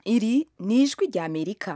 iri ni ijwi rya amerika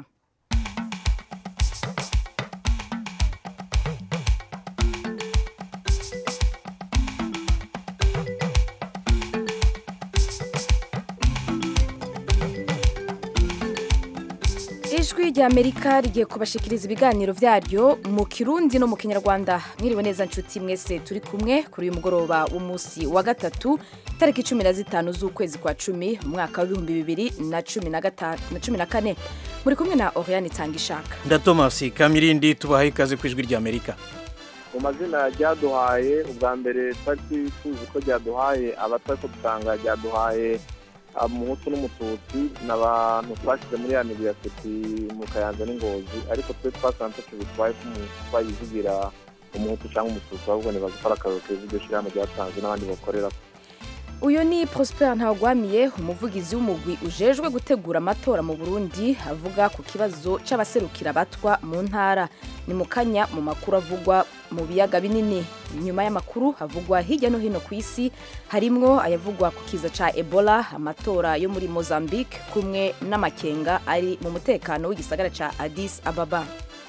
ijwi rya amerika rigiye kubashikiriza ibiganiro byaryo mu kirundi no mu kinyarwanda mwiriwe neza nshuti mwese turi kumwe kuri uyu mugoroba w'umunsi wa gatatu itariki cumi na zitanu z'ukwezi kwa cumi mu mwaka w'ibihumbi bibiri na cumi na gatanu na cumi na kane muri kumwe na oriane itangishaka nda tomasi kamirindi tubahaye ikaze ku ijwi rya amerika mu mazina ryaduhaye ubwa mbere twari tuzi ko ryaduhaye abatari ko dusanga ryaduhaye umuhutu n'umututsi ni abantu twashyize muri ya migirasiti mu kayanza n'ingozi ariko twe twasanze ntacyo bitwaye ko umuntu twayivugira umuhutu cyangwa umututsi ahubwo ntibazi ko ari akararo keza iryo shyirahamwe ryatanze n'abandi bakorera uyu ni prosper ntawugwamiye umuvugizi w'umugwi ujejwe gutegura amatora mu burundi avuga ku kibazo c'abaserukira abatwa mu ntara ni mu kanya mu makuru avugwa mu biyaga binini nyuma y'amakuru havugwa hirya no hino ku isi harimwo ayavugwa ku kiza ca ebola amatora yo muri mozambique kumwe n'amakenga ari mu mutekano w'igisagara ca addis ababa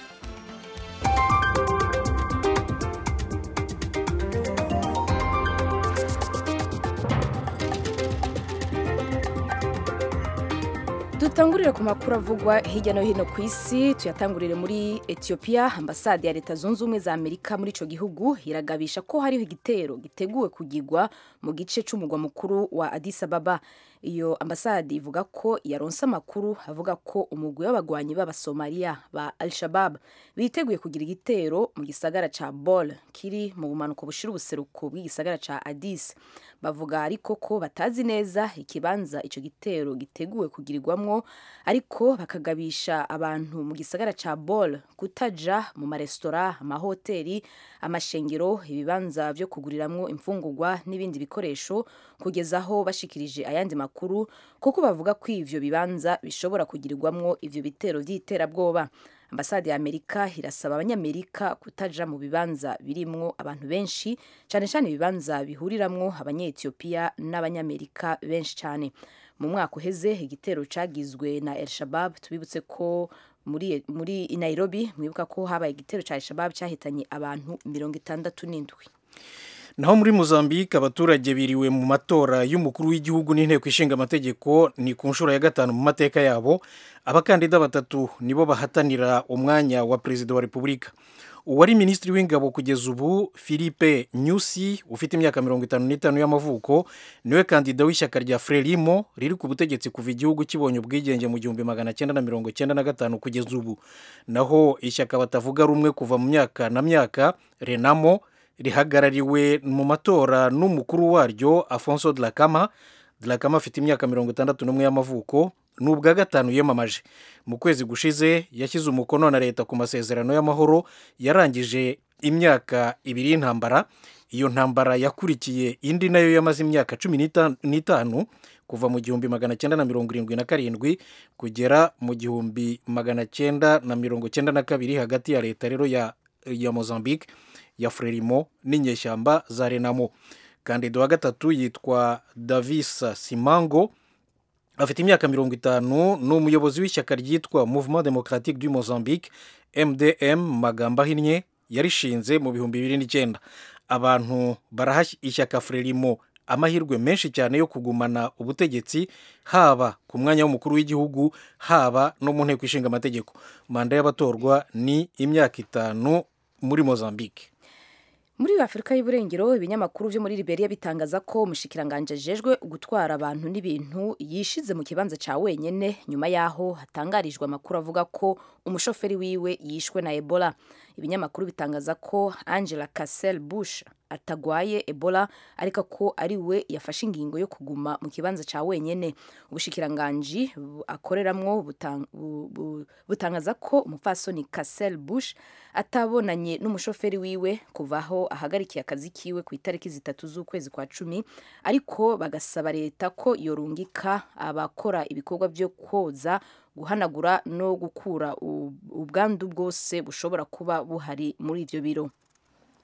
dutangurire ku makuru avugwa hirya no hino ku isi tuyatangurire muri etiyopiya ambasade ya leta zunze ubumwe za amerika muri ico gihugu iragabisha ko hariho igitero giteguwe kugirwa mu gice c'umugwa mukuru wa addis ababa iyo ambasade ivuga ko yaronse amakuru avuga ko umugwi w'abagwanyi b'abasomaliya ba al-shabab biteguye kugira igitero mu gisagara ca bol kiri mu bumanuko bushira ubuseruko bw'igisagara ca addis bavuga ariko ko batazi neza ikibanza ico gitero giteguwe kugirirwamwo ariko bakagabisha abantu mu gisagara ca bol kutaja mu maresitora amahoteli amashengero ibibanza vyo kuguriramwo imfungurwa n'ibindi bikoresho kugeza aho bashikirije ayandi makuru kuko bavuga ko ivyo bibanza bishobora kugirirwamwo ivyo bitero vy'iterabwoba ambasade ya amerika irasaba abanyamerika kutaja mu bibanza birimwo abantu benshi cyane cyane ibibanza bihuriramwo abanyetiyopiya n'abanyamerika benshi cyane mu mwaka uheze igitero cagizwe na el shabab tubibutse ko muri, muri nairobi mwibuka ko habaye igitero ca el shabab cyahitanye abantu mirongo itandatu n'indwi naho muri mozambique abaturage biriwe mu matora y'umukuru w'igihugu n'inteko ishinga amategeko ni ku nshuro ya gatanu mu mateka yabo abakandida batatu nibo bahatanira umwanya wa perezida wa repubulika uwari minisitiri w'ingabo kugeza ubu philippe nyusi ufite imyaka mirongo itanu n'itanu y'amavuko niwe kandida w'ishyaka rya frelimo riri ku butegetsi kuva igihugu kibonye ubwigenge mu gihumbi magana cyenda na mirongo cyenda na gatanu kugeza ubu naho ishyaka batavuga rumwe kuva mu myaka na myaka renamo rihagarariwe mu matora n'umukuru waryo afonso dlakama dlakama afite imyaka mirongo itandatu n'umwe y'amavuko ni ubwa gatanu yiyamamaje mu kwezi gushize yashyize umukono na leta ku masezerano y'amahoro yarangije imyaka ibiri y'intambara iyo ntambara yakurikiye indi nayo yamaze imyaka cumi n'itanu kuva mu gihumbi magana cyenda na mirongo irindwi na karindwi kugera mu gihumbi magana cyenda na mirongo cyenda na kabiri hagati ya leta rero ya, ya mozambique ya frelimo n'inyeshyamba za renamo kandida wa gatatu yitwa davisa simango afite imyaka mirongo itanu ni umuyobozi w'ishyaka ryitwa mouvement democratique du mozambique mdm magambo ahinnye yarishinze mu bihumbi bibiri n'icyenda abantu baraha ishyaka frelimo amahirwe menshi cyane yo kugumana ubutegetsi haba ku mwanya w'umukuru w'igihugu haba no mu nteko ishinga amategeko manda y'abatorwa ni imyaka itanu muri mozambique muri afurika y'uburengero ibinyamakuru byo muri liberia bitangaza ko umushikiranganje ajejwe gutwara abantu n'ibintu yishize mu kibanza ca wenyene nyuma yaho hatangarijwe amakuru avuga ko umushoferi wiwe yishwe na ebola ibinyamakuru bitangaza ko angela casel bush atagwaye ebola ariko ko ari we yafashe ingingo yo kuguma mu kibanza ca wenyene ubushikiranganji akoreramwo butangaza ko umupfasoni casel bush atabonanye n'umushoferi wiwe kuva aho ahagarikiye akazi kiwe ku itariki zitatu z'ukwezi kwa cumi ariko bagasaba leta ko yorungika abakora ibikorwa byo koza guhanagura no gukura ubwandu bwose bushobora kuba buhari muri ivyo biro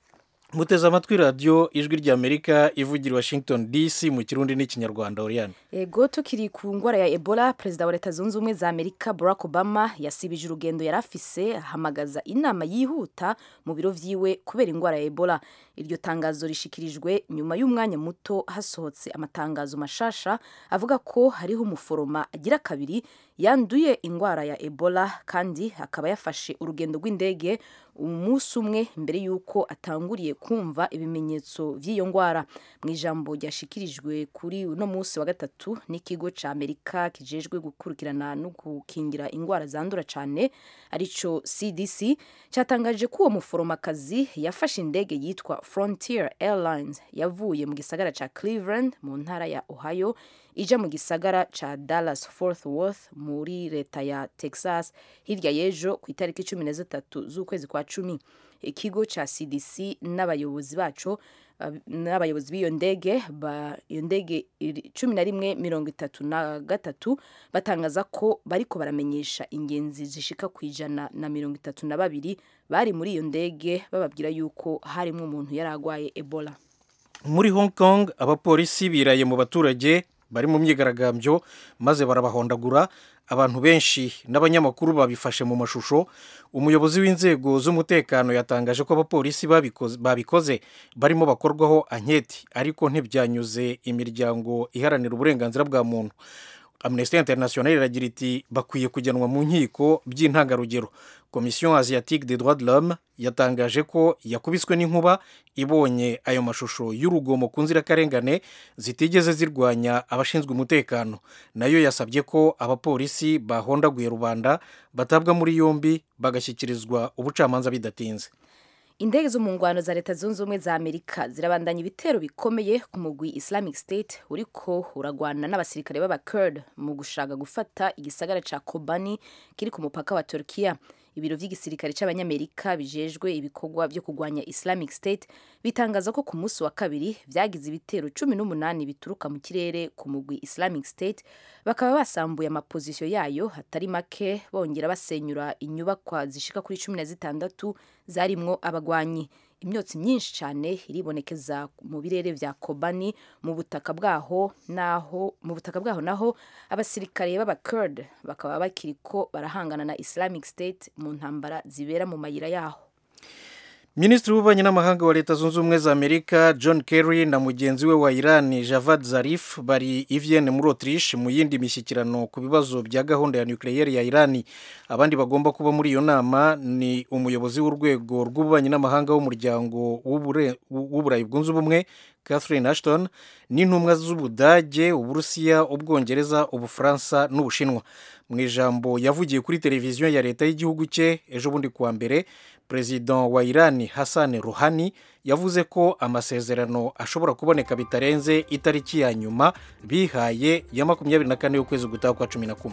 muteze amatwi radiyo ijwi ry'amerika ivugira i washington dc mu kirundi n'ikinyarwanda oriyane ego tukiri ku ndwara ya ebola perezida wa leta zunze ubumwe za amerika barack obama yasibije urugendo yari afise ahamagaza inama yihuta mu biro vyiwe kubera indwara ya ebola iryo tangazo rishikirijwe nyuma y'umwanya muto hasohotse amatangazo mashasha avuga ko hariho umuforoma agira kabiri yanduye indwara ya ebola kandi akaba yafashe urugendo rw'indege umunsi umwe mbere y'uko atanguriye kumva ibimenyetso by'iyo ndwara mu ijambo ryashikirijwe kuri uno munsi wa gatatu n'ikigo cya amerika kijejwe gukurikirana no gukingira indwara zandura cyane arico cdc cyatangaje ko uwo muforomakazi yafashe indege yitwa frontier airlines yavuye mu gisagara cya cleveland mu ntara ya ohio ija mu gisagara ca Dallas Fort Worth muri leta ya Texas hirya y'ejo ku itariki cumi na zitatu z'ukwezi kwa cumi ikigo ca CDC n'abayobozi baco n'abayobozi b'iyo ndege iyo ndege cumi na rimwe mirongo itatu na gatatu batangaza ko bariko baramenyesha ingenzi zishika ku ijana na mirongo itatu na babiri bari muri iyo ndege bababwira yuko harimwo umuntu yari agwaye ebola muri hong kong abapolisi biraye mu baturage bari mu myigaragambyo maze barabahondagura abantu benshi n'abanyamakuru babifashe mu mashusho umuyobozi w'inzego z'umutekano yatangaje ko abapolisi babikoze barimo bakorwaho anketi ariko ntibyanyuze imiryango iharanira uburenganzira bwa muntu amnesty international iragira iti bakwiye kujyanwa mu nkiko by'intangarugero komisiyo asiatique des droits de l'homme yatangaje ko yakubiswe n'inkuba ibonye ayo mashusho y'urugomo ku nzirakarengane zitigeze zirwanya abashinzwe umutekano nayo yasabye ko abapolisi bahondaguye rubanda batabwa muri yombi bagashyikirizwa ubucamanza bidatinze indege zo mu ngwano za leta zunze ubumwe za amerika zirabandanya ibitero bikomeye ku mugwi islamic state uriko uragwana n'abasirikare b'abakurd mu gushaka gufata igisagara ca kobani kiri ku mupaka wa turkiya ibiro vy'igisirikare c'abanyamerika bijejwe ibikorwa vyo kugwanya islamic state bitangaza ko ku munsi wa kabiri vyagize ibitero cumi n'umunani bituruka mu kirere ku mugwi islamic state bakaba basambuye amapozisiyo yayo hatari make bongera basenyura inyubakwa zishika kuri cumi na zitandatu zarimwo abagwanyi imyotsi myinshi cyane iribonekeza mu birere vya kobani mu butaka bwaho naho mu butaka bwaho naho abasirikare b'abakurd bakaba bakiriko barahangana na islamic state mu ntambara zibera mu mayira yaho minisitiri w'ububanyi n'amahanga wa leta zunze ubumwe za amerika john kerry na mugenzi we wa iran javad zarif bari i vienne muri autriche mu yindi mishyikirano ku bibazo bya gahunda ya nucleaire ya irani abandi bagomba kuba muri iyo nama ni umuyobozi w'urwego rw'ububanyi n'amahanga w'umuryango w'uburayi bwunze ubumwe catherine ashton n'intumwa z'ubudage uburusiya ubwongereza ubufaransa n'ubushinwa mu ijambo yavugiye kuri televiziyo ya leta y'igihugu cye ejo bundi kuwa mbere perezida wa irani hassan ruhani yavuze ko amasezerano ashobora kuboneka bitarenze itariki ya nyuma bihaye ya makumyabiri na kane y'ukwezi gutaha kwa cumi na kumwe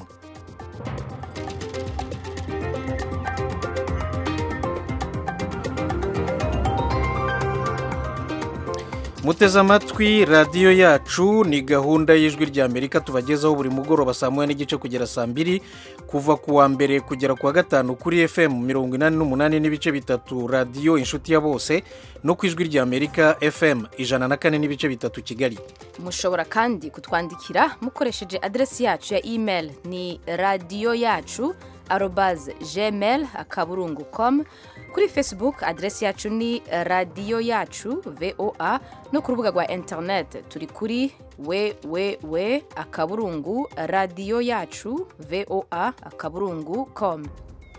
muteze amatwi radiyo yacu ni gahunda y'ijwi ry'amerika tubagezaho buri mugoroba saa moya n'igice kugera saa mbiri kuva ku wa mbere kugera ku wa gatanu kuri fm mirongo inani n'umunani n'ibice bitatu radiyo inshuti ya bose no ku ijwi ry'amerika fm ijana na kane n'ibice bitatu kigali mushobora kandi kutwandikira mukoresheje aderesi yacu ya email ni radiyo yacu arobaze gmail akaburungu com kuri facebook aderesi yacu ni radiyo yacu voa no ku rubuga rwa internet turi kuri www akaburungu radiyo yacu voa akaburungu com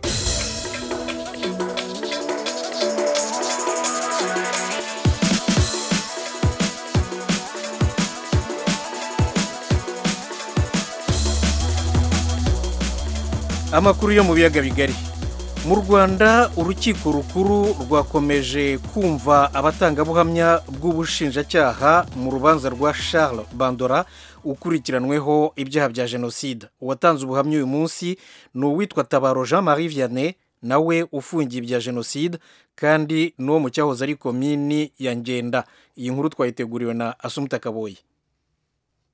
amakuru yo mu biyaga bigari mu rwanda urukiko rukuru rwakomeje kumva abatangabuhamya bw'ubushinjacyaha mu rubanza rwa charles bandora ukurikiranweho ibyaha bya jenoside uwatanze ubuhamya uyu munsi ni uwitwa tabaro jean marie vianney nawe ufungiye ibya jenoside kandi n'uwo mu cyahoze ari komini ya ngenda iyi nkuru twayiteguriwe na asumuta kaboyi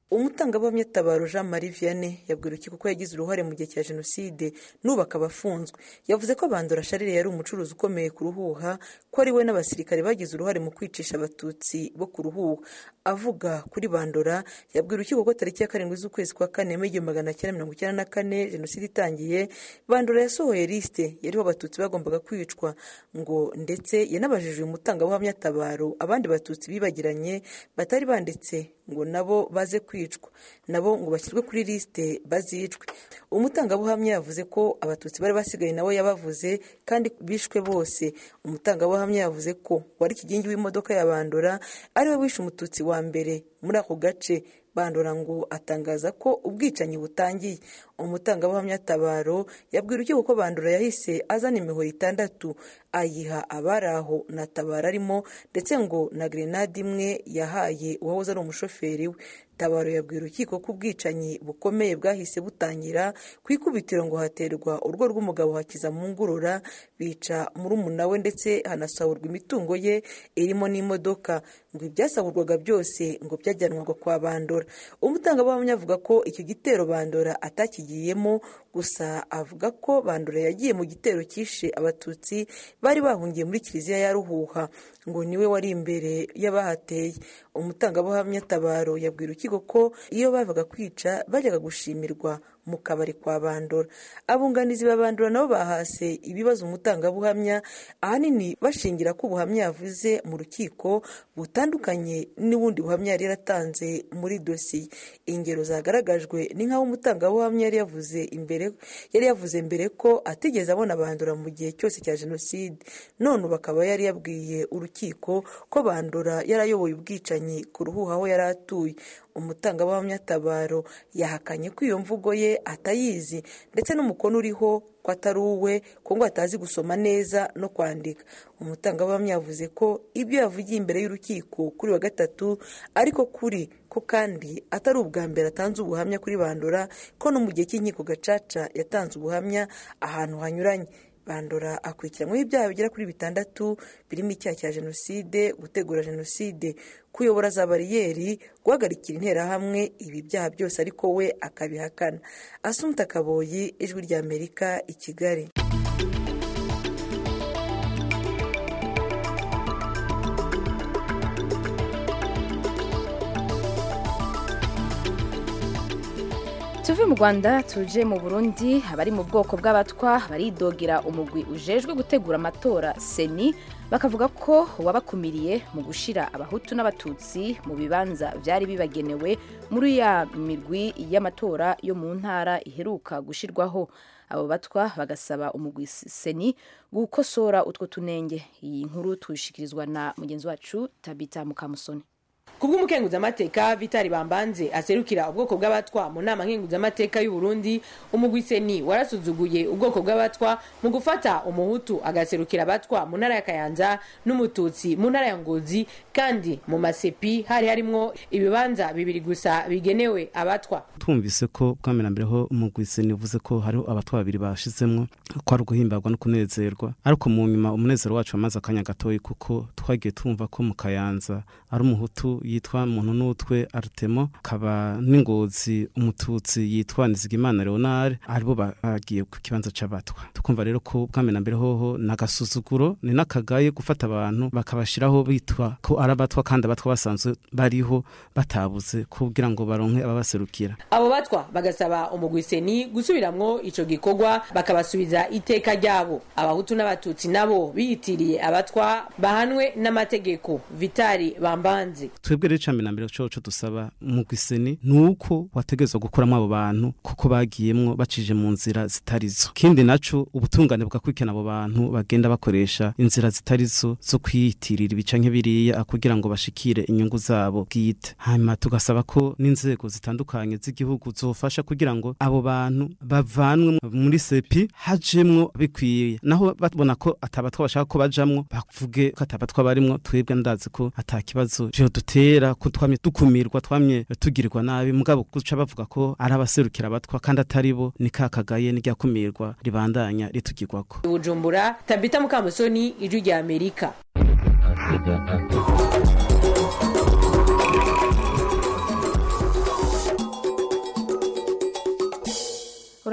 umutangabuhamya tabaro jean marie vianney yabwira urukiko ko yagize uruhare mu gihe cya jenoside n'ubu akaba afunzwe yavuze ko bandora sharire yari umucuruzi ukomeye ku ruhuha ko ari we n'abasirikare bagize uruhare mu kwicisha abatutsi bo ku ruhuha avuga kuri bandora yabwira urukiko ko tariki ya karindwi z'ukwezi kwa kane mu igihumbi magana cyenda mirongo icyenda na kane jenoside itangiye bandora yasohoye lisite yariho abatutsi bagombaga kwicwa ngo ndetse yanabajije uyu mutangabuhamya tabaro abandi batutsi bibagiranye batari banditse ngo nabo baze kwicwa nabo ngo bashyirwe kuri lisite bazicwe umutangabuhamya yavuze ko abatutsi bari basigaye nawe yabavuze kandi bishwe bose umutangabuhamya yavuze ko wari ikigingi w'imodoka ya bandora ariwe wishe umututsi wa mbere muri ako gace bandora ngo atangaza ko ubwicanyi butangiye umutangabuhamya tabaro yabwira urukiko ko bandora yahise azana imihoro itandatu ayiha abari aho na tabaro arimo ndetse ngo na grenade imwe yahaye uwahoze ari umushoferi we tabaro yabwira urukiko ko ubwicanyi bukomeye bwahise butangira ku ikubitiro ngo haterwa urugo rw'umugabo hakiza mu ngurura bica murumuna we ndetse hanasahurwa imitungo ye irimo n'imodoka ngo ibyasahurwaga byose ngo byajyanwaga kwa bandora umutangabuhamya avuga ko icyo gitero bandora atakigiyemo gusa avuga ko bandora yagiye mu gitero cyishe abatutsi bari bahungiye muri kiliziya ya ruhuha ngo niwe wari imbere y'abahateye umutangabuhamya tabaro yabwira urukiko ko iyo bavaga kwica bajyaga gushimirwa mu kabari kwa bandora abunganizi ba bandora nabo bahase ibibazo umutangabuhamya ahanini bashingira ko ubuhamya yavuze mu rukiko butandukanye n'ubundi buhamya yari yaratanze muri dosiye ingero zagaragajwe ni nk'aho umutangabuhamya yari yavuze imbere yari yavuze mbere ko atigeze abona bandora mu gihe cyose cya jenoside none ubu akaba yari yabwiye urukiko ko bandora yarayoboye ubwicanyi ku ruhuha aho yari atuye umutangabuhamya tabaro yahakanye ko iyo mvugo ye atayizi ndetse n'umukono uriho ko atari uwe ko ngo atazi gusoma neza no kwandika umutangabuhamya yavuze ko ibyo yavugiye imbere y'urukiko kuri wa gatatu ariko kuri ko kandi atari ubwa mbere atanze ubuhamya kuri bandora ko no mu gihe cy'inkiko gacaca yatanze ubuhamya ahantu hanyuranye bandora akurikiranyweho ibyaha bigera kuri bitandatu birimo icyaha cya jenoside gutegura jenoside kuyobora za bariyeri guhagarikira interahamwe ibi byaha byose ariko we akabihakana asumta kaboyi ijwi rya amerika i kigali tuve mu rwanda tuje mu burundi abari mu bwoko bw'abatwa baridogera umugwi ujejwe gutegura amatora seni bakavuga ko wabakumiriye mu gushyira abahutu n'abatutsi mu bibanza byari bibagenewe muri ya mirwi y'amatora yo mu ntara iheruka gushyirwaho abo batwa bagasaba umugwi seni gukosora utwo tunenge iyi nkuru tuyishyikirizwa na mugenzi wacu tabita mukamusoni kubw'umukenguzamateka vitali bambanze aserukira ubwoko bw'abatwa mu nama nkenguzamateka y'u Burundi umugwi seni warasuzuguye ubwoko bw'abatwa mu gufata umuhutu agaserukira abatwa mu ntara ya kayanza n'umututsi mu ntara ya ngozi kandi mu masepi hari harimwo ibibanza bibiri gusa bigenewe abatwa twumvise ko bwamena mbere ho umugwi seni uvuze ko hariho abatwa babiri bashizemwo ko ari uguhimbagwa no kunezerwa ariko mu nyuma umunezero wacu wamaze akanya gatoyi kuko twagiye tumva ko mu kayanza ari umuhutu yitwa muntu n'utwe artemo akaba n'ingozi umututsi yitwa nizigimana leonard aribo bagiye ku kibanza c'abatwa tukumva rero ko bwamena mbere hoho n'agasuzuguro ni n'akagaye gufata abantu bakabashiraho bitwa ko ari abatwa kandi abatwa basanzwe bariho batabuze kugira ngo baronke ababaserukira abo batwa bagasaba umugwiseni gusubiramwo ico gikorwa bakabasubiza iteka ryabo abahutu n'abatutsi nabo biyitiriye abatwa bahanwe n'amategeko vitali bambanze twebwe rero icambere na mbere coco dusaba umugwiseni nuko wategerezwa gukuramo abo bantu kuko bagiyemwo bacije mu nzira zitarizo kindi naco ubutungane bugakurikirana abo bantu bagenda bakoresha inzira zitarizo zo kwiyitirira ibica nk'ibiriya kugira ngo bashikire inyungu zabo bwite hanyuma tugasaba ko n'inzego zitandukanye z'igihugu zofasha kugira ngo abo bantu bavanwe muri sepi hajemwo bikwiye naho babona ko atabatwa bashaka ko bajamwo bavuge ko atabatwa barimwo twebwe ndazi ko ata kibazo vyo dutera ko twamye dukumirwa twamye tugirirwa nabi mugabo guca bavuga ko ari abaserukira abatwa kandi atari bo ni kakagaye n'iryakumirwa ribandanya ritugirwako bujumbura tabita mukamusoni ijwi rya amerika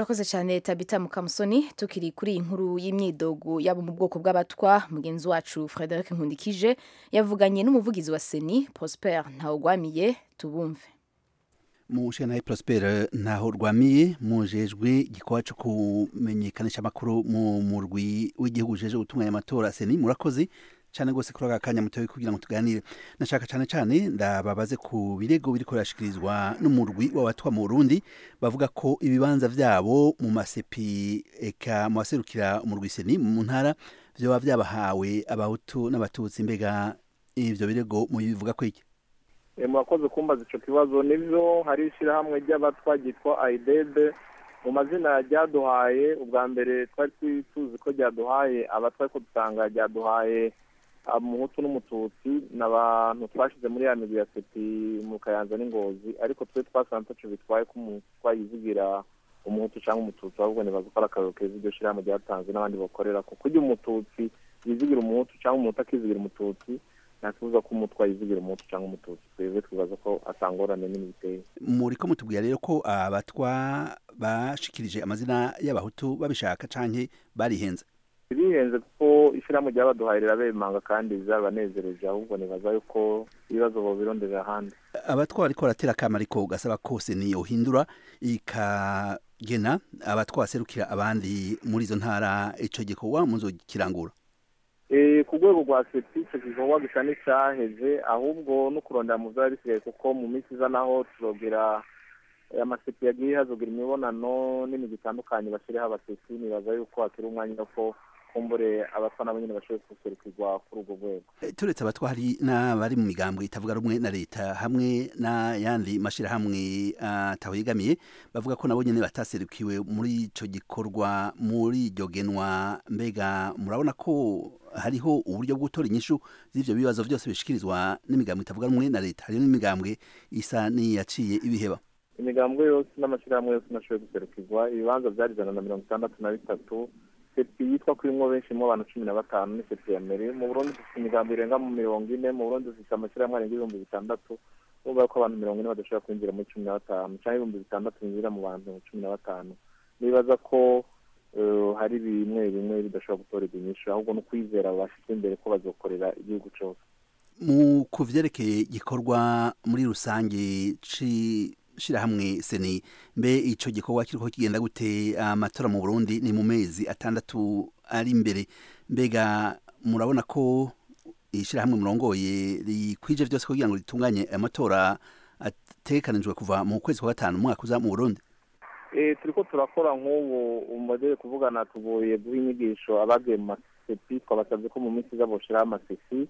urakoze cyane tabita mukamusoni tukiri kuri iyi nkuru y'imyidogo yabo mu bwoko bw'abatwa mugenzi wacu frederic nkundikije yavuganye n'umuvugizi wa seni prosper ntawugwamiye tubumve mu shana Prosper ntaho rwamiye mujejwe gikorwa cyo kumenyekanisha amakuru mu murwi w'igihugu jeje gutunganya amatora seni murakoze cyane gose kuri aka kanya mutoye kugira ngo tuganire nashaka cyane cyane ndababaze ku birego biriko birashikirizwa n'umurwi w'abatwa mu Burundi bavuga ko ibibanza vyabo mu masepi eka mu baserukira umurwi seni mu ntara vyoba vyabahawe abahutu n'abatutsi mbega ivyo birego mubivuga ko iki murakoze kumbaza icyo kibazo nibyo hari ishyirahamwe ry'abatwa ryitwa ayidebe mu mazina ryaduhaye ubwa mbere twari tuzi ko ryaduhaye abatwa ariko dusanga ryaduhaye umuhutu n'umututsi ni abantu twashyize muri ya migwi ya seti mu kayanza n'ingozi ariko twe twasanze ntacyo bitwaye ko twayizigira umuhutu cyangwa umututsi ahubwo nibaza ko ari akararo keza iryo shyirahamwe ryatanze n'abandi bakorera ko kujya umututsi yizigira umuhutu cyangwa umuhutu akizigira umututsi ntakibuza ko umutwa yizigira umuhutu cyangwa umututsi twebwe twibaza ko atangorane nini biteye muri ko mutubwira rero ko abatwa bashikirije amazina y'abahutu babishaka canke barihenze bihenze kuko ishyirahamwe ryabaduhaye rirabemanga kandi bizabanezereje ahubwo nibaza yuko ibibazo bobironderera ahandi abatwa bariko baratera akama ariko gasaba kose ni yohindura ikagena abatwa baserukira abandi muri izo ntara ico gikorwa muzokirangura ku rwego rwa seti icyo gikorwa gisa n'icyaheze ahubwo no kurondera mu byaba bisigaye kuko mu minsi iza naho turogira amaseti yagiye hazogira imibonano n'imigi itandukanye bashyiriho abaseti nibaza yuko hakiri umwanya ko kumbure abatwa nabo nyine bashoboye guserukirwa kuri urwo rwego turetse abatwa hari n'abari mu migambwe itavuga rumwe na leta hamwe n'ayandi mashyirahamwe atahegamiye bavuga ko nabo nyine bataserukiwe muri icyo gikorwa muri iryo genwa mbega murabona ko hariho uburyo bwo gutora inyishu z'ivyo bibazo byose bishikirizwa n'imigambwe itavuga rumwe na leta hariho n'imigambwe isa n'iyaciye ibiheba imigambwe yose n'amashyirahamwe yose nashoboye guserukirwa ibibanza byari ijana na mirongo itandatu na bitatu sepi yitwa ko irimwo benshi mu abantu cumi na batanu ni sepi ya mbere mu burundi dufite imigambi irenga mu mirongo ine mu burundi dufite amashyirahamwe arenga ibihumbi bitandatu urumva ko abantu mirongo ine badashobora kwinjira muri cumi na batanu cyangwa ibihumbi bitandatu binjira mu bantu cumi na batanu nibaza ko hari bimwe bimwe bidashobora gutorerwa inyishu ahubwo no kwizera bashyize imbere ko bazokorera igihugu cyose mu ku vyerekeye gikorwa muri rusange shirahamwe seni mbe ico gikorwa kiriko kigenda gute amatora mu Burundi ni mu mezi atandatu ari imbere mbega murabona ko ishirahamwe murongoye rikwije vyose kugira ngo ritunganye amatora ategekanijwe kuva mu kwezi kwa gatanu umwaka uza mu Burundi turiko turakora nk'ubu umodere kuvugana tugoye guha inyigisho abagiye mu masepi twabasabye ko mu minsi iza boshiraho amasesi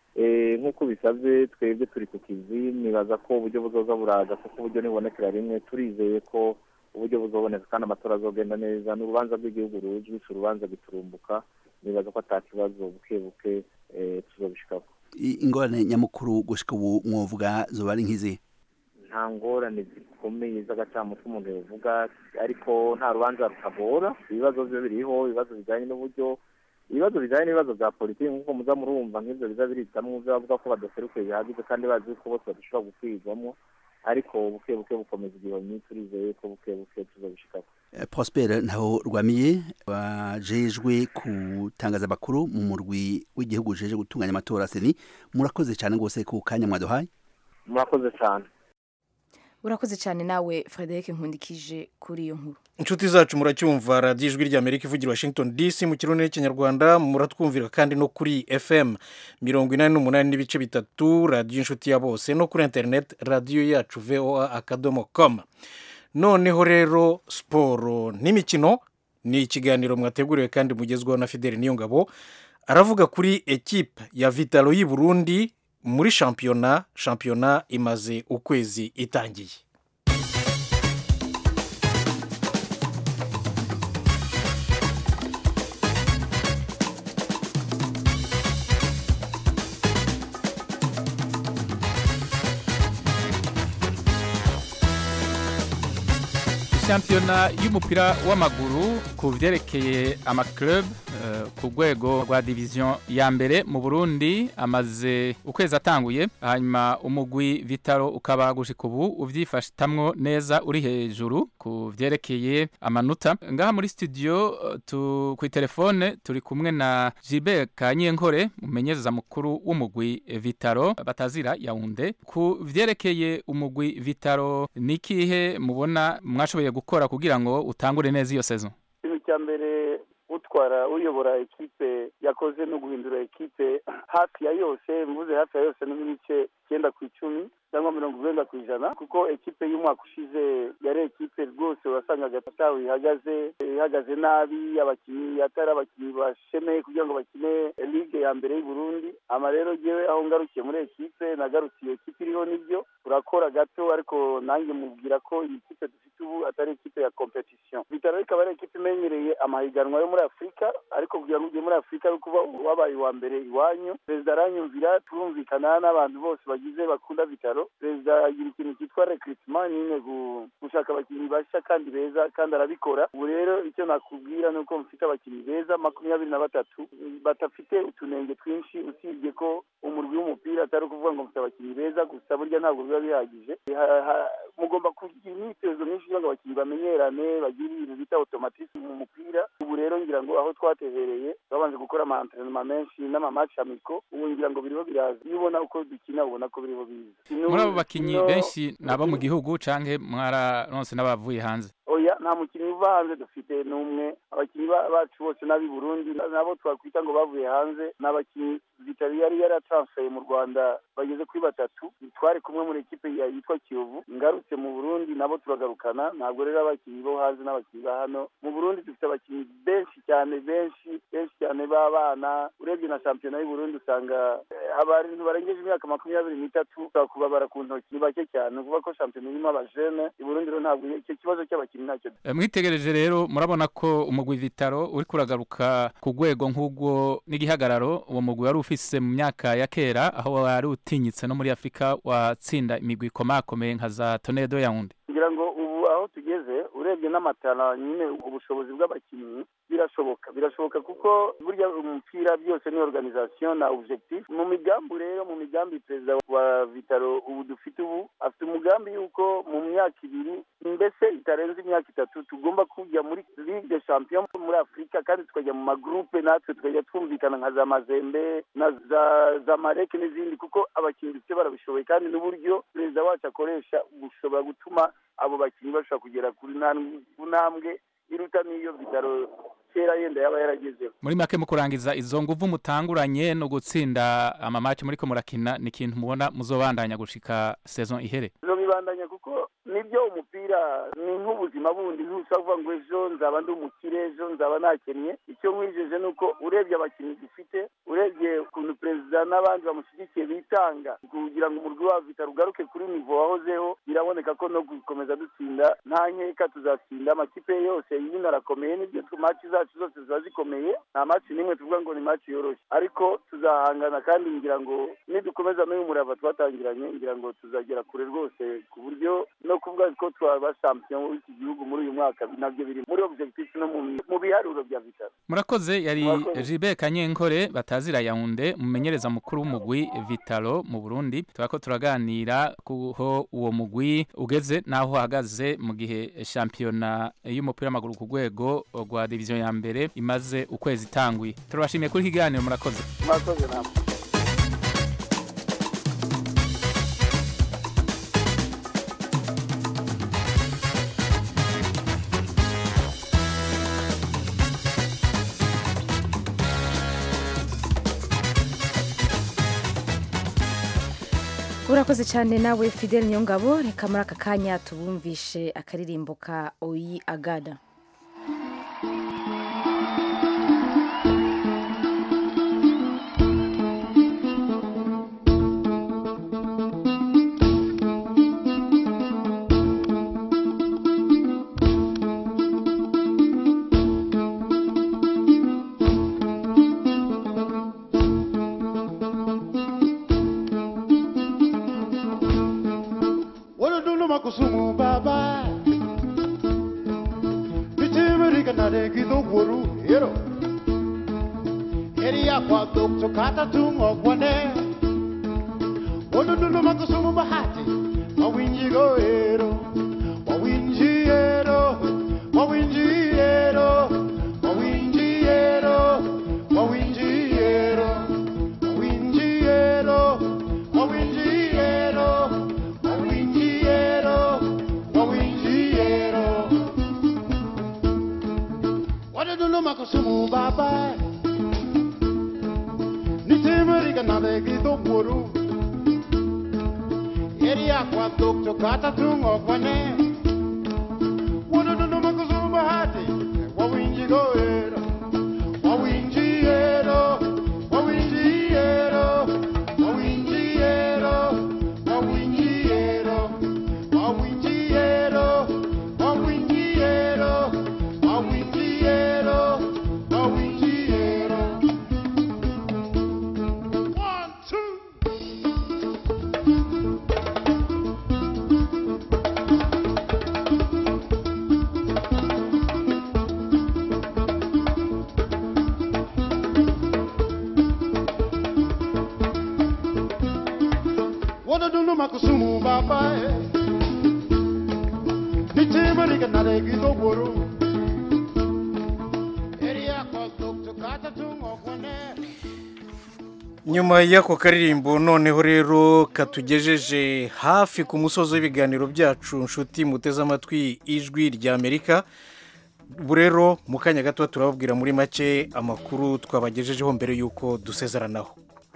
nk'uko bisabye twebwe turi ku kizi nibaza ko uburyo buzoza buraza kuko uburyo nibonekera rimwe turizeye ko uburyo buzoboneka kandi amatora azogenda neza ni urubanza rw'igihugu rujwi si urubanza giturumbuka nibaza ko ata kibazo buke buke tuzobishikako ingorane nyamukuru gushika ubu mwovuga zoba ari nk'izihe nta ngorane zikomeye z'agacamutwe umuntu yavuga ariko nta rubanza rutagora ibibazo byo biriho ibibazo bijyanye n'uburyo ibibazo bijyanye n'ibibazo bya politiki nk'uko muza murumva nk'ibyo biza biritamwo ibyo bavuga ko badaserukiye bihagije kandi bazi ko bose badashobora gukwirwamo ariko buke buke bukomeza igihomyi turizeye ko buke buke tuzabishikako prosper ntaho rwamiye wajejwe gutangaza amakuru mu murwi w'igihugu ujeje gutunganya amatora seni murakoze cyane rwose ku kanya mwaduhaye murakoze cyane urakoze cyane nawe frederic nkundikije kuri iyo nkuru inshuti zacu muracyumva radiyo ijwi ry'amerika ivugira washington dc mu kirundi n'ikinyarwanda muratwumvira kandi no kuri fm mirongo inani n'umunani n'ibice bitatu radiyo inshuti ya bose no kuri interineti radiyo yacu voa akadomo com noneho rero siporo n'imikino ni ikiganiro mwateguriwe kandi mugezweho na fideli niyongabo aravuga kuri ekipe ya vitalo y'i burundi muri shampiyona shampiyona imaze ukwezi itangiye shampiyona y'umupira w'amaguru ku byerekeye amaklub ku rwego rwa diviziyo ya mbere mu burundi amaze ukwezi atanguye hanyuma umugwi vitaro ukaba gushika ubu uvyifashitamwo neza uri hejuru ku vyerekeye amanota ngaha muri studio eh, tu ku telefone turi kumwe na Gilbert Kanyenkore umumenyereza mukuru w'umugwi eh, vitaro batazira yaunde ku vyerekeye umugwi vitaro nikihe mubona mwashoboye gukora kugira ngo utangure neza iyo saison ikintu cya mbere utwara uyobora ekipe yakoze no guhindura ekipe hafi ya yose mvuze hafi ya yose ni nk'ibice icyenda ku icumi cyangwa mirongo urwenda ku ijana kuko ekipe y'umwaka ushize yari ekipe rwose wasangaga atawe ihagaze ihagaze nabi abakinnyi atari abakinnyi bashemeye kugira ngo bakine ligue ya mbere y'u Burundi ama rero jewe aho ngarukiye muri ekipe nagarukiye ekipe iriho nibyo urakora gato ariko nanjye mubwira ko iyi kipe dufite ubu atari ekipe ya competition bitaro ikaba ari ekipe imenyereye amahiganwa yo muri afurika ariko kugira ngo ujye muri afurika ari kuba wabaye uwa mbere iwanyu perezida aranyumvira turumvikana n'abantu bose bagize bakunda bitaro perezida agira ikintu cyitwa recruitment nyine gu- gushaka abakinnyi bashya kandi beza kandi arabikora ubu rero icyo nakubwira ni uko mufite abakinnyi beza makumyabiri na batatu badafite utunenge twinshi usibye ko umurwi w'umupira atari ukuvuga ngo mufite abakinnyi beza gusa burya ntabwo biba bihagije Ha- ha- mugomba kugira imyitozo myinshi kugira ngo abakinnyi bamenyerane bagire ibintu bita automatisme mu mupira ubu rero ngira ngo aho twatehereye babanje gukora ama entraînement menshi n'amamaci amiko ubu ngira ngo biriho biraza iyo ubona uko dukina ubona ko biriho biza muri abo bakinyi Ino- benshi ni abo mu gihugu canke mwararonse n'abavuye hanze oya nta mukinnyi uva hanze dufite n'umwe abakinnyi ba- bacu bose n'ab'i burundi na- nabo twakwita ngo bavuye hanze ni abakinnyi vitari yari yaratransfeye mu rwanda bageze kuri batatu twari kumwe muri ekipe ya- yitwa kiyovu ngarutse mu burundi nabo turagarukana ntabwo rero abakinnyi bo hanze n'abakinnyi ba hano mu burundi dufite abakinnyi benshi cyane benshi benshi cyane b'abana urebye na shampiyona y'u burundi usanga eh, abantu barengeje imyaka makumyabiri n'itatu ushobora kubabara ku ntoki ni bake cyane ni ukuvuga ko shampiyona irimo abajene i burundi rero ntabwo icyo kibazo cy'abakinnyi ntacyo Eh, mwitegereje rero murabona ko umugwi vitaro uri kuragaruka ku rwego nk'ubwo n'igihagararo uwo mugwi wari ufise mu myaka ya kera aho wari utinyitse no muri afurika watsinda imigwi ikomakomeye nka za tonedo yawundi ngira ngo ubu aho tugeze urebye n'amatara nyine ubushobozi bw'abakinnyi birashoboka birashoboka kuko burya umupira byose ni organisation na objectif mu migambi rero mu migambi perezida wa vitaro ubu dufite ubu afite umugambi yuko mu myaka ibiri mbese itarenze imyaka itatu tugomba kujya muri ligue de champion muri afurika kandi tukajya mu magroupe natwe tukajya twumvikana nka za mazembe na za za mareke n'izindi kuko abakinnyi dufite barabishoboye kandi n'uburyo perezida wacu akoresha bushobora gutuma abo bakinnyi bashobora kugera kuri nta- ku ntambwe iruta n'iyo bitaro kera yenda yaba yaragezeho muri make mu kurangiza izo nguvu mutanguranye no gutsinda amamaci muriko murakina ni ikintu mubona muzobandanya gushika saison ihere zo bibandanya kuko nibyo umupira ni nk'ubuzima bundi ntushobora kuvuga ngo ejo nzaba ndi umukire ejo nzaba nakennye icyo nkwijeje ni uko urebye abakinnyi dufite urebye ukuntu perezida n'abandi bamushyigikiye bitanga kugira ngo umurwi wa vita rugaruke kuri nivo wahozeho biraboneka ko no gukomeza dutsinda nta nkeka tuzatsinda amakipe yose yino arakomeye nibyo maci zacu zose ziba zikomeye nta maci n'imwe tuvuga ngo ni maci yoroshye ariko tuzahangana kandi ngira ngo nidukomeza n'uyu murava twatangiranye ngira ngo tuzagera kure rwose ku buryo no kuvuga ko twaba champion w'iki gihugu muri uyu mwaka nabyo biri muri objectif no mu- mu biharuro bya vitaro murakoze yari Murakoze. Gilbert Kanyenkore batazira Yaounde umumenyereza mukuru w'umugwi Vitalo mu Burundi turako turaganira kuho uwo mugwi ugeze naho uhagaze mu gihe shampiyona y'umupira w'amaguru ku rwego rwa diviziyo ya mbere imaze ukwezi itanguye turabashimiye kuri iki kiganiro murakoze mwakoze namwe urakoze cyane nawe fidel niyongabo reka muri aka kanya tubumvishe akaririmbo ka oyi agada Wolodulu makusumu baba Bichimiri kanare kido woru hero Eria kwa dokto kata tungo kwane Onunulu makusumu bahati Mawinjigo ero Mawinjiero Mawinjiero Mawinjiero Mawinjiero Mawinjiero Mawinjiero Mawinjiero Mawinjiero Onunulu makusumu bye Nitemeriga nade grito puru Eria kwa dokto kata tungo kwane Wono no no makuzumba hati Wawinji goero Wawinji ero Wawinji ero Wawinji ero Wawinji ero Wawinji ero Wawinji ero Wawinji ero Wawinji ero One, two Wana dunu makusumu baba eh. Nichema rika nare gito guru Eria kwa dokto kata tungo kwane nyuma y'ako karirimbo noneho rero katugejeje hafi ku musozi w'ibiganiro byacu nshuti muteze amatwi ijwi rya amerika ubu rero mu kanya gato turababwira muri make amakuru twabagejejeho mbere y'uko dusezeranaho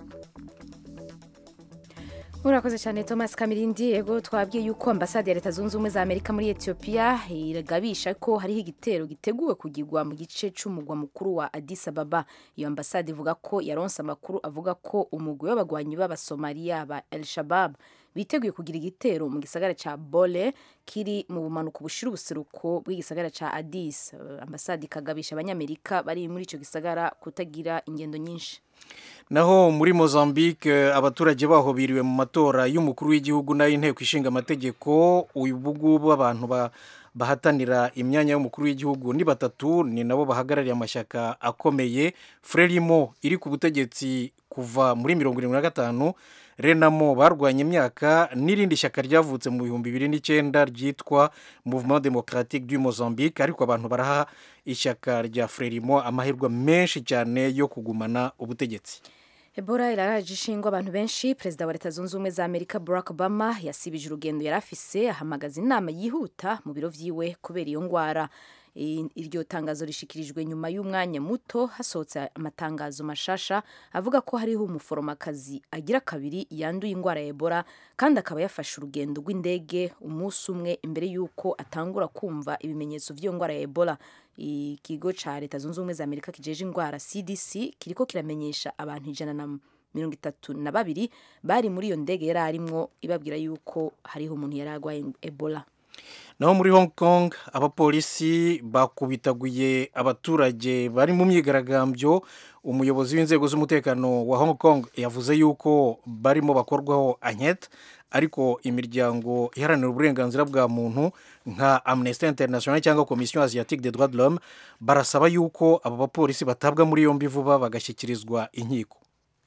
murakoze cyane thomas kamirindi yego twabwiye yuko ambasade ya leta zunze ubumwe za amerika muri etiyopiya iragabisha ko hariho igitero giteguwe kugirwa mu gice cy'umugwa mukuru wa addis ababa iyo ambasade ivuga ko yaronse amakuru avuga ko umugwi w'abagwanyi b'abasomaliya ba el shabab biteguye kugira igitero mu gisagara cya bole kiri mu bumanuko bushira ubuseruko bw'igisagara cya addis ambasade ikagabisha abanyamerika bari muri icyo gisagara kutagira ingendo nyinshi naho muri mozambique abaturage baho biriwe mu matora y'umukuru w'igihugu n'ay'inteko ishinga amategeko ubu ngubu abantu ba- bahatanira imyanya y'umukuru w'igihugu ni batatu ni nabo bahagarariye amashyaka akomeye frelimo iri ku butegetsi kuva muri mirongo irindwi na gatanu renamo barwanya imyaka n'irindi shyaka ryavutse mu bihumbi bibiri n'icyenda ryitwa mouvement democratique du mozambique ariko abantu baraha ishyaka rya frelimo amahirwe menshi cyane yo kugumana ubutegetsi Ebola iraraje ishingwa abantu benshi perezida wa leta zunze ubumwe za amerika barack obama yasibije urugendo yari afise ahamagaza inama yihuta mu biro vyiwe kubera iyo ngwara I- iryo tangazo rishikirijwe nyuma y'umwanya muto hasohotse amatangazo mashasha avuga ko hariho umuforomakazi agira kabiri yanduye indwara ya ebola kandi akaba yafashe urugendo rw'indege umunsi umwe imbere y'uko atangura kumva ibimenyetso by'iyo ndwara ya ebola ikigo ca leta zunze ubumwe za amerika kijeje indwara cdc kiriko kiramenyesha abantu ijana na mirongo itatu na babiri bari muri iyo ndege yari arimwo ibabwira yuko hariho umuntu yari arwaye ebola naho muri hong kong abapolisi bakubitaguye abaturage bari mu myigaragambyo umuyobozi w'inzego z'umutekano wa hong kong yavuze yuko barimo bakorwaho ankete ariko imiryango iharanira uburenganzira bwa muntu nka amnesty international cyangwa komisiyo asiatique des droits de l'homme barasaba yuko aba bapolisi batabwa muri yombi vuba bagashyikirizwa inkiko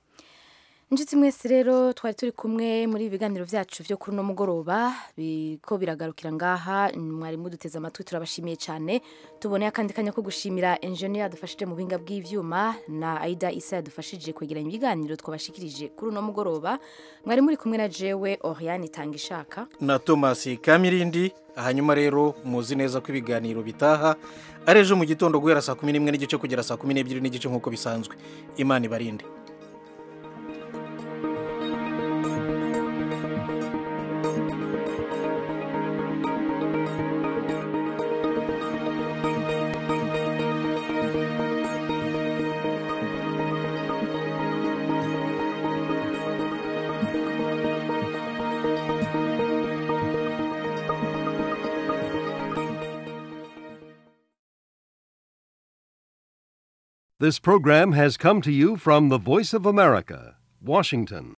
inshuti mwese rero twari turi kumwe muri ibi biganiro byacu byo kuri uno mugoroba ko biragarukira ngaha mwari muduteze amatwi turabashimiye cyane tuboneye akandi kanya ko gushimira enjeniyeri yadufashije mu buhinga bw'ibyuma na aida isa yadufashije kwegeranya ibiganiro twabashikirije kuri uno mugoroba mwari muri kumwe na jewe oriane itanga ishaka na thomas kamirindi hanyuma rero muzi neza ko ibiganiro bitaha ari ejo mu gitondo guhera saa kumi n'imwe n'igice kugera saa kumi n'ebyiri n'igice nk'uko bisanzwe imana ibarinde This program has come to you from the Voice of America, Washington.